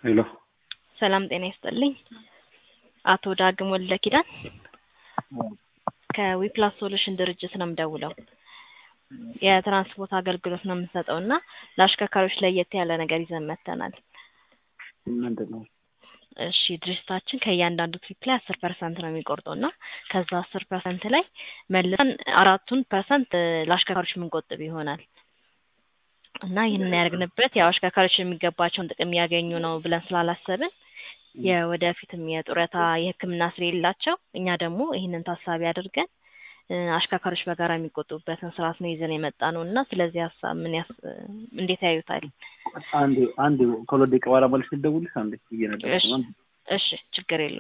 ሄሎ ሰላም ጤና ይስጥልኝ። አቶ ዳግም ወልደ ኪዳን ከዊፕላስ ሶሉሽን ድርጅት ነው የምደውለው። የትራንስፖርት አገልግሎት ነው የምንሰጠው እና ለአሽከርካሪዎች ለየት ያለ ነገር ይዘን መጥተናል። ምንድን ነው? እሺ ድርጅታችን ከእያንዳንዱ ትሪፕ ላይ አስር ፐርሰንት ነው የሚቆርጠው እና ከዛ አስር ፐርሰንት ላይ መልሰን አራቱን ፐርሰንት ለአሽከርካሪዎች የምንቆጥብ ይሆናል እና ይህንን ያደርግንበት ያው አሽከርካሪዎች የሚገባቸውን ጥቅም እያገኙ ነው ብለን ስላላሰብን የወደፊትም የጡረታ የሕክምና ስለሌላቸው እኛ ደግሞ ይህንን ታሳቢ አድርገን አሽከርካሪዎች በጋራ የሚቆጡበትን ስርዓት ነው ይዘን የመጣ ነው እና ስለዚህ ሀሳብ ምን ያስ እንዴት ያዩታል? አንዴ አንዴ ከሁለት ደቂቃ በኋላ መልስ ልደውልልሽ። አንዴ እየነዳሁ ነው። እሺ ችግር የለውም።